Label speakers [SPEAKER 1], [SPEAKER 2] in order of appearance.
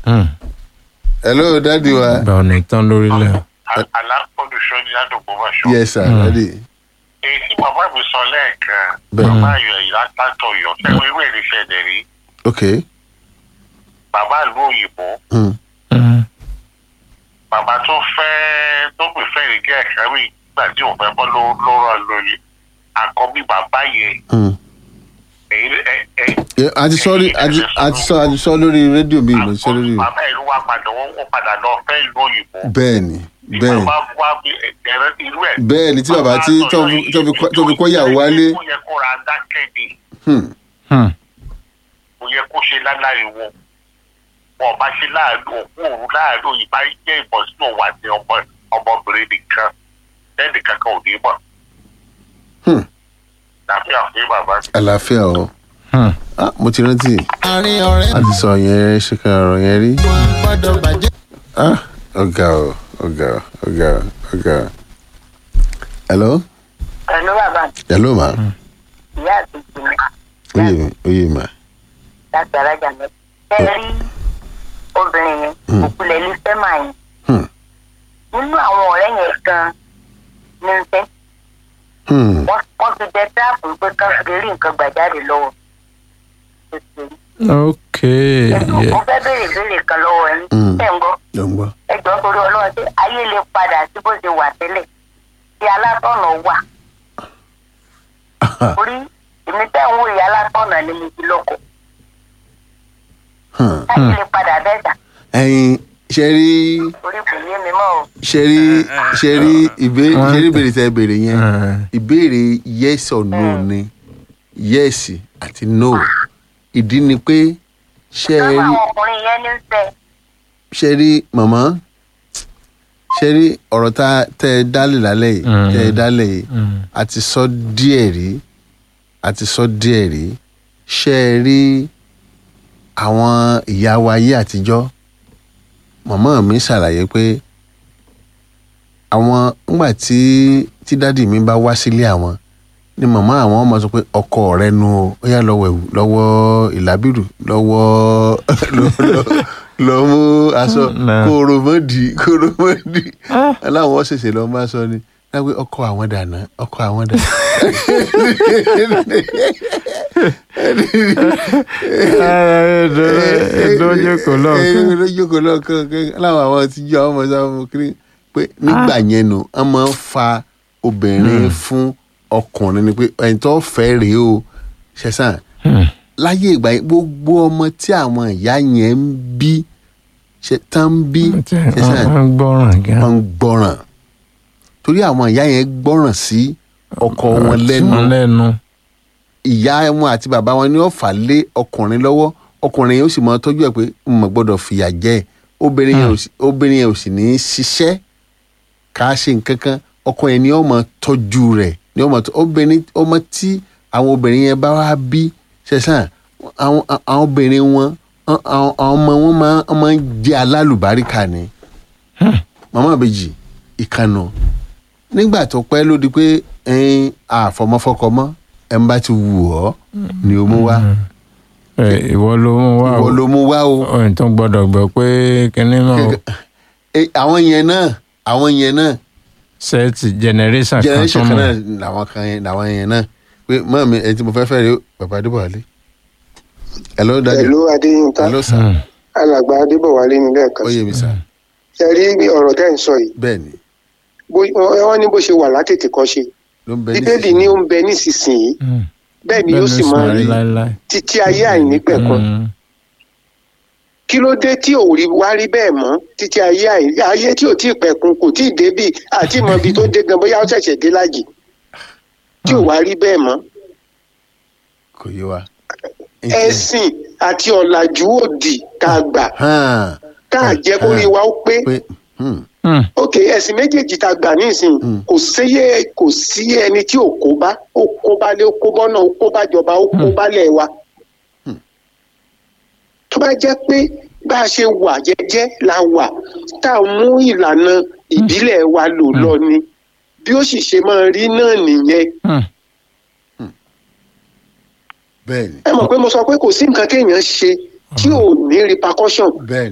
[SPEAKER 1] Hmm.
[SPEAKER 2] hello dadi wa.
[SPEAKER 1] Ìgbà ò ní tán lórílẹ̀.
[SPEAKER 3] alákòóso ní àdúgbò bàṣọ.
[SPEAKER 2] yes sir
[SPEAKER 1] Mm.
[SPEAKER 2] dadi.
[SPEAKER 3] èyí tí bàbá mi sọ lẹ́ẹ̀kan
[SPEAKER 2] Bẹ́ẹ̀.
[SPEAKER 3] bàbá ayọ̀ yìí látàtọ̀ yọ fẹ́ẹ́ irú èrè ṣẹlẹ̀ rí
[SPEAKER 2] ok.
[SPEAKER 3] bàbá ìlú òyìnbó
[SPEAKER 2] Hmm.
[SPEAKER 1] Hmm.
[SPEAKER 3] bàbá tó fẹ́ tó pè fẹ́ rí kẹ́ ẹ̀ka rí ìgbà tí òun fẹ́ bọ́ ló ló rọ lórí àkọ́bí bàbá yẹn
[SPEAKER 2] Hmm.
[SPEAKER 3] èyí ẹ ẹ.
[SPEAKER 2] Yeah, a ti sọ rí a ti a ti sọ a ti sọ lórí rédíò mi mo ti sọ lórí.
[SPEAKER 3] bàbá ìlú wa padà wọ́n wọ́n padà lọ fẹ́ ìlú òyìnbó.
[SPEAKER 2] bẹ́ẹ̀ni
[SPEAKER 3] Tí
[SPEAKER 2] bẹ́ẹ̀ni
[SPEAKER 3] bàbá wá bí ẹ̀rẹ́ irú ẹ̀.
[SPEAKER 2] bẹ́ẹ̀ni tí bàbá tí tó fi- tó fi kọ́- tó fi kọ́ ìyàwó wálé.
[SPEAKER 3] ó yẹ kó ra dákẹ́ ni
[SPEAKER 2] Hmm.
[SPEAKER 1] Hmm.
[SPEAKER 3] kò yẹ kó ṣe láláriwo wọn ò bá ṣe láàánú òkú òru láàánú ìbá jẹ́ ìbọn sínú òun àti ọmọ ọmọbìnrin nìkan lẹ́nu kankan ò ní mọ̀
[SPEAKER 2] Hmm.
[SPEAKER 3] tàbí àfihàn bàbá mi.
[SPEAKER 2] àlàáfíà o
[SPEAKER 1] Hmm.
[SPEAKER 2] ah mo ti rántí
[SPEAKER 4] àárín ọ̀rẹ́
[SPEAKER 2] a ti sọ yẹn ṣe kan ọ̀rọ̀ yẹn rí
[SPEAKER 4] wọn gbọ́dọ̀ bàjẹ́.
[SPEAKER 2] ah ọ̀gá o ọ̀gá o ọ̀gá o ọ̀gá o. hello
[SPEAKER 5] Pẹ̀lú bàbá mi,
[SPEAKER 2] hello ma
[SPEAKER 5] ìyá àti ìgbìmọ̀
[SPEAKER 2] oyè mi oyè ma
[SPEAKER 5] láti arájà mẹ́ta. Ṣé ẹ rí obìnrin yẹn?
[SPEAKER 2] Hmm.
[SPEAKER 5] Òkulẹ̀ ilé fẹ́ máa yẹn.
[SPEAKER 2] Hmm.
[SPEAKER 5] Nínú àwọn ọ̀rẹ́ yẹn gan ní ń fẹ́.
[SPEAKER 2] Hmm.
[SPEAKER 5] Wọ́n wọ́n fi jẹ táàpù pé kán fi rí nǹkan gbà jáde lọ́wọ́. Ó ti rí.
[SPEAKER 1] ok
[SPEAKER 5] Ẹ̀sùn,
[SPEAKER 1] yeah.
[SPEAKER 5] Mo fẹ́ béèrè béèrè kan lọ́wọ́ ẹni.
[SPEAKER 2] Hmm.
[SPEAKER 5] Ṣé ń gbọ́?
[SPEAKER 2] ló ń gbọ́
[SPEAKER 5] Ẹ jọ̀ọ́ torí ọlọ́run ṣé ayé lè padà sí bó ṣe wà tẹ́lẹ̀. Tí alátọ̀nà wà. Orí èmi tẹ́ ń wo ìyá alátọ̀nà ni mo ti lọ́kọ̀.
[SPEAKER 2] Hmm.
[SPEAKER 5] Ayé lè padà bẹ́ẹ̀ dà.
[SPEAKER 2] ẹyin ṣe rí
[SPEAKER 5] Orí kò yé mi mọ́ o.
[SPEAKER 2] ṣe rí ṣe rí ìbéèrè
[SPEAKER 1] Wọ́n-
[SPEAKER 2] ṣe rí ìbéèrè tẹ béèrè yẹn
[SPEAKER 1] Hmm.
[SPEAKER 2] ìbéèrè yes or no ni yes àti no ìdí ni pé ṣe
[SPEAKER 5] Lọ́wọ́
[SPEAKER 2] rí
[SPEAKER 5] àwọn ọkùnrin yẹn ní fẹ́.
[SPEAKER 2] ṣe rí màmá ṣe rí ọ̀rọ̀ tá tẹ ẹ dálẹ̀ lálẹ́ yìí
[SPEAKER 1] Mm.
[SPEAKER 2] tẹ ẹ dálẹ̀ yìí
[SPEAKER 1] Hmm.
[SPEAKER 2] a ti sọ díẹ̀ rí a ti sọ díẹ̀ rí ṣe ẹ rí àwọn ìyá wa ayé àtijọ́ màmá mi ṣàlàyé pé àwọn ńgbà tí tí dádì mi bá wá sílé àwọn ni màmá àwọn ọmọ sọ pé ọkọ rẹ nu o ó yá lọ́wọ́ ẹ̀wù lọ́wọ́ ìlàbìrù lọ́wọ́ lọ mú aṣọ
[SPEAKER 1] Nah.
[SPEAKER 2] kóró mọ́dì kóró mọ́dì aláwọ̀ ṣẹ̀ṣẹ̀ lọ́ máa sọ ni lápé ọkọ àwọn dànù ọkọ àwọn dànù.
[SPEAKER 1] ẹ̀dọ́ jókòó lọ́ọ̀kan.
[SPEAKER 2] ẹ̀ẹ́dọ́ jókòó lọ́ọ̀kan láwọn àwọn tí jọ àwọn ọmọ sábà mú kiri pé nígbà yẹn nù wọ́n máa ń fa obìnrin fún ọkùnrin ni pé ẹni tó fẹ́ rèé o ṣẹ̀sán
[SPEAKER 1] Hmm.
[SPEAKER 2] láyé ìgbà yẹn gbogbo ọmọ tí àwọn ìyá yẹn ń bí ṣe tán ń bí ṣẹ̀sán
[SPEAKER 1] wọ́n ń gbọ́ràn gan.
[SPEAKER 2] wọ́n ń gbọ́ràn torí àwọn ìyá yẹn gbọ́ràn sí ọkọ wọn lẹ́nu
[SPEAKER 1] wọn lẹ́nu.
[SPEAKER 2] ìyá wọn àti bàbá wọn ni ó fà lé ọkùnrin lọ́wọ́ ọkùnrin yẹn ó sì máa tọ́jú ẹ̀ pé n mọ̀ gbọ́dọ̀ fìyà jẹ ẹ̀. obìnrin yẹn ò sì- obìnrin yẹn ò sì ní í ṣiṣẹ́ ká ṣe nǹkan kan ọkọ yẹn ni ó máa tọ́jú rẹ̀ ni ó máa tọ́ obìnrin ọmọ tí àwọn obìnrin yẹn bá wá bí ṣẹ̀ṣán àwọn àwọn obìnrin wọn àwọn àwọn ọmọ wọn máa wọ́n máa ń jẹ́ alálùbáríkà ni màmá àbèjì ìkànnà nígbà tó pẹ́ ló di pé ẹ̀yin àfọmọ́fọ́kọ mọ́ ẹ̀ ń bá ti wù ọ́ ni o mú wá
[SPEAKER 1] Ẹ, ìwọ ló mú wá
[SPEAKER 2] ìwọ
[SPEAKER 1] o.
[SPEAKER 2] ló mú wá o.
[SPEAKER 1] ọ̀hún tó gbọ́dọ̀ gbọ́ pé kinní náà o.
[SPEAKER 2] Eh, àwọn yẹn náà àwọn yẹn náà
[SPEAKER 1] sẹ́ẹ̀tì generation kan tó
[SPEAKER 2] generation kan
[SPEAKER 1] mọ̀.
[SPEAKER 2] náà làwọn kan yẹn làwọn yẹn náà pé mọ́ mi ẹni tí mo fẹ́ fẹ́ rí o bàbá adébọ̀wálé. hello daddy
[SPEAKER 6] pẹ̀lú adéyínká
[SPEAKER 2] hello sir
[SPEAKER 1] Hmm.
[SPEAKER 6] alàgbà adébọ̀wálé ní lẹ́ẹ̀kan
[SPEAKER 2] ó yé mi sir
[SPEAKER 6] ṣe rí ọ̀rọ̀ tẹ́ ń sọ yìí
[SPEAKER 2] bẹ́ẹ̀ ni
[SPEAKER 6] bó- wọ́n ní bó ṣe wà látètè kọ́ ṣe
[SPEAKER 2] ló ń bẹ
[SPEAKER 6] bíbélì ní ó ń bẹ nísinsìnyí
[SPEAKER 1] Hmm.
[SPEAKER 6] bẹ́ẹ̀ ni yóò sì máa rí
[SPEAKER 1] láéláé.
[SPEAKER 6] títí ayé àìnípẹ̀kun
[SPEAKER 1] Hmm.
[SPEAKER 6] kí ló dé tí ò rí wá rí bẹ́ẹ̀ mọ́ títí ayé àì- ayé tí ò tí ì pẹ̀kun kò tí ì débì àti ìmọ̀ ibi tó dé gan bóyá ó ṣẹ̀ṣẹ̀ dé lájì tí ò wá rí bẹ́ẹ̀ mọ́
[SPEAKER 2] kò yé wa.
[SPEAKER 6] ẹ̀sìn àti ọ̀làjú òdì tá a gbà
[SPEAKER 2] hàn
[SPEAKER 6] tá a jẹ́ kó rí wa ó pé
[SPEAKER 2] pé hmm,
[SPEAKER 1] Hmm.
[SPEAKER 6] ok ẹ̀sìn méjèèjì tá a gbà nísìnyí
[SPEAKER 2] Mm.
[SPEAKER 6] kò séyé kò sí ẹni tí ò kó bá ó kó bá lé ó kó bọ́nà ó kó bá jọba ó kó bá lẹ̀ wa.
[SPEAKER 2] Mm.
[SPEAKER 6] tó bá jẹ́ pé bá a ṣe wà jẹ́jẹ́ la wà tá a mú ìlànà ìbílẹ̀ wa lò lọ ni bí ó sì ṣe máa rí náà nìyẹn.
[SPEAKER 1] Hmm.
[SPEAKER 2] bẹ́ẹ̀ ni
[SPEAKER 6] ẹ mọ̀ pé mo sọ pé kò sí nǹkan téèyàn ṣe tí ò ní repercussion
[SPEAKER 2] bẹ́ẹ̀